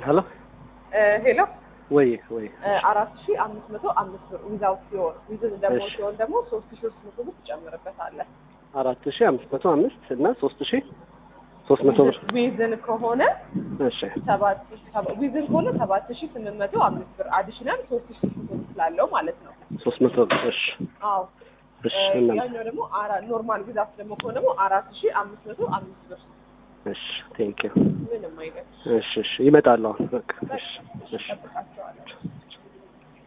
ሄሎ ሄሎ ወይ ወይ አራት ሺ አምስት መቶ አምስት ብር ዊዛውት ሲሆን ዊዝን ደግሞ እሺ። ሲሆን ደግሞ ሶስት ሺ ሶስት መቶ ብር ትጨምርበታለህ። አራት ሺ አምስት መቶ አምስት እና ሶስት ሺ ሶስት መቶ ብር ዊዝን ከሆነ እሺ ሰባት ሰባ- ዊዝን ከሆነ ሰባት ሺ ስምንት መቶ አምስት ብር አዲሽናል ሶስት ሺ ሶስት መቶ ብር ስላለው ማለት ነው። ሶስት መቶ ብር እሺ አዎ እሺ እ፣ እናም ያኛው ደግሞ አራ- ኖርማል ዊዛውት ደግሞ ከሆነ ደግሞ አራት ሺ አምስት መቶ አምስት ብር እሺ ቴንክ ዩ ምንም አይነት እሺ እሺ ይመጣሉ አሁን በቃ እሺ እሺ ጠብቃቸዋለሁ።